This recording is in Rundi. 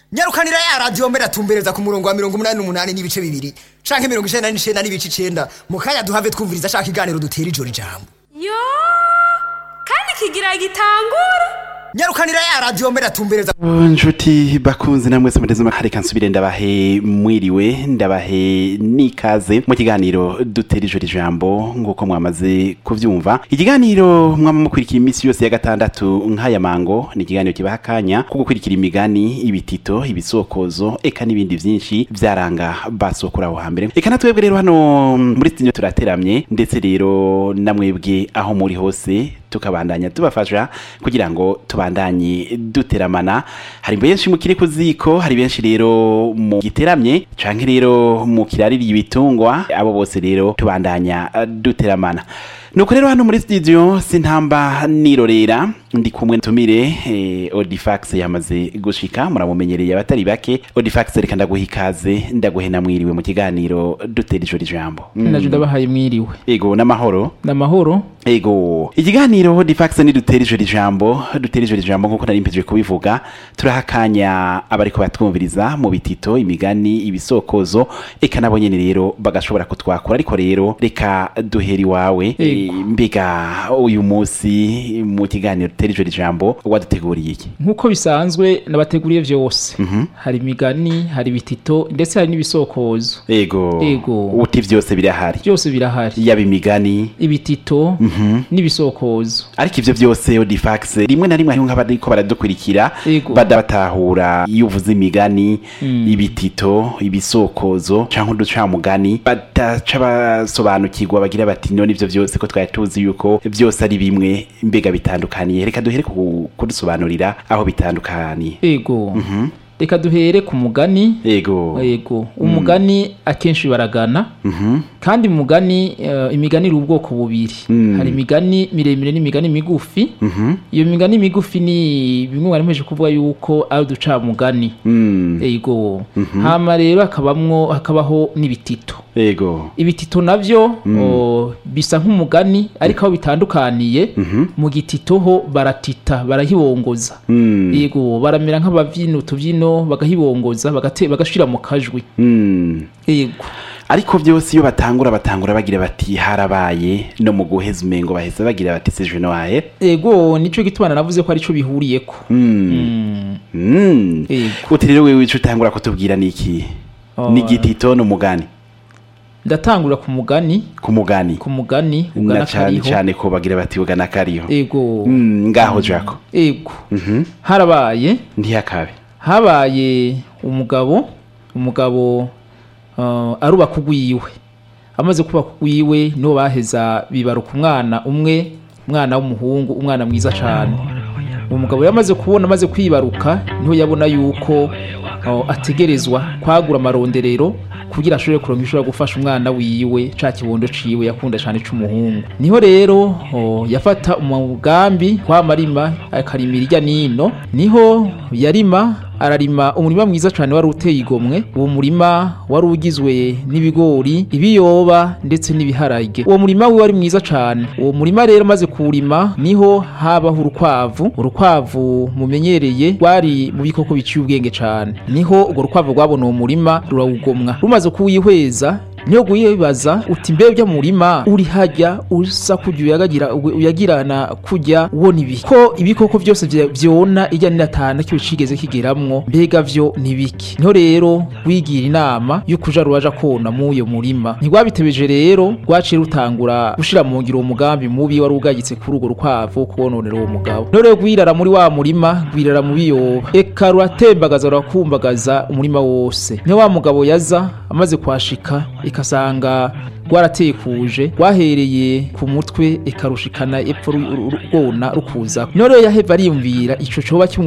nyarukanira ya radiyo mbere atumbereza ku murongo wa mirongo umunani n'umunani n'ibice bibiri canke mirongo icenda n'icenda n'ibice icenda mu kanya duhave twumviriza ashaka iganiro dutera ijoro ijambo yo kandi kigira gitangura nyarukanira ya radiyo mbere atumbereza nshuti bakunze namwe se muteze reka nsubire ndabahe mwiriwe ndabahe n'ikaze mu kiganiro dutera ijoro ijambo nk'uko mwamaze kuvyumva ikiganiro mwama mukurikira iminsi yose ya gatandatu nk'aya mango ni ikiganiro kibaha akanya ko gukurikira imigani ibitito ibisokozo eka n'ibindi vyinshi vyaranga basokura aho hambere eka natwebwe rero hano muri studio turateramye ndetse rero namwebwe aho muri hose tukabandanya tubafasha kugira ngo tubandanye duteramana hari benshi mukiri ku ziko hari benshi rero mu giteramye canke rero mu kiraririye ibitungwa abo bose rero tubandanya eh, duteramana nuko rero hano muri studio sintamba nirorera ndi kumwe tumire eh, Odifax yamaze gushika muramumenyereye abatari bake Odifax reka ndaguha ikaze ndaguhe namwiriwe mu kiganiro dutera ijoro ijambo naje ndabahaye mwiriwe ego n'amahoro n'amahoro Ego ikiganiro Difax ni dutera ijoro ijambo dutera ijoro ijambo nkuko nari mpejwe kubivuga turahakanya abariko batwumviriza mu bitito imigani ibisokozo eka nabo nyene rero bagashobora kutwakura ariko rero reka duhera iwawe Ego. Eh, mbega uyu munsi mu kiganiro dutera ijoro ijambo waduteguriye iki nk'uko bisanzwe nabateguriye vyose hari imigani hari ibitito ndetse hari n'ibisokozo ego Ego. uti vyose birahari byose birahari yaba imigani ibitito n'ibisokozo ariko ivyo vyose Odifax rimwe na rimwe hariho nk'abariko baradukurikira Ego. badabatahura iyo uvuze imigani ibitito ibisokozo canke uducamugani badaca basobanukirwa bagira bati none ivyo vyose ko twari tuzi yuko vyose ari bimwe mbega bitandukaniye reka duhere ku- kudusobanurira aho bitandukaniye ego reka duhere ku mugani ego ego umugani akenshi baragana kandi umugani eh, imigani iri ubwoko bubiri hari imigani miremire n'imigani migufi iyo migani migufi ni bimwe mwari mpeje kuvuga yuko ari uducamugani Mm, ego hama rero hakabamwo hakabaho n'ibitito ego ibitito navyo o, bisa nk'umugani ariko aho bitandukaniye mu gitito ho baratita barahibongoza Mm, yego baramera nk'abavyina utuvyino bagahibongoza bagate- bagashira mu kajwi mm. yego ariko vyose iyo batangura batangura bagira bati harabaye no mu guheza umengo baheza bagira bati seje noahe ego nico gituma navuze ko arico bihuriyeko Mm. Mm. Yego. uti rero wewe ico utangura kutubwira niki Oh. ni igitito n'umugani ndatangura ku mugani ku mugani ku mugani na ugana cane kariho cane ko bagira bati ugana kariho ego Mm, ngaho jako ego Mhm. harabaye ntiyakabe habaye umugabo umugabo uh, arubaka ugwiwe amaze kubaka ugwiwe niho baheza bibaruka umwana umwe umwana w'umuhungu umwana mwiza cyane uwo mugabo yamaze kubona amaze kwibaruka niho yabona yuko uh, ategerezwa kwagura amaronderero kugira ashobore kuronka ishobora gufasha umwana wiwe ca kibondo ciwe yakunda cane c'umuhungu niho rero oh, yafata umugambi kwamarima akarimira irya nino niho yarima ararima umurima mwiza cyane wari uteye igomwe uwo murima wari ugizwe n'ibigori ibiyoba ndetse n'ibiharage uwo murima we wari mwiza cyane uwo murima rero maze kuwurima niho habaho urukwavu urukwavu mumenyereye rwari mu bikoko biciye ubwenge cyane niho urwo rukwavu rwabona uwo murima rurawugomwa rumaze kuwihweza niyo guyibaza uti mbe bya murima uri hajya usa kujya uyagagira uyagirana kujya ubona ibi ko ibikoko byose vya- vyona ijya ninatana cyo cigeze kigeramwo mbega vyo nibiki niho rero wigira inama yo kuja rubaja kona mu uyo murima ntigwabitebeje rero rwaciye rutangura gushira mu ngiro uwo mugambi mubi wari ugayitse kuri urwo rukwavu wo kubononera uwo mugabo niho rero gwirara muri wa murima gwirara mu biyoba eka ruratembagaza rurakumbagaza umurima wose niho wa mugabo yaza amaze kwashika ikasanga rwaratekuje rwahereye ku mutwe ikarushikana epfo ru- ru- rwona rukuza niho rero yaheva ariyumvira ico coba kimu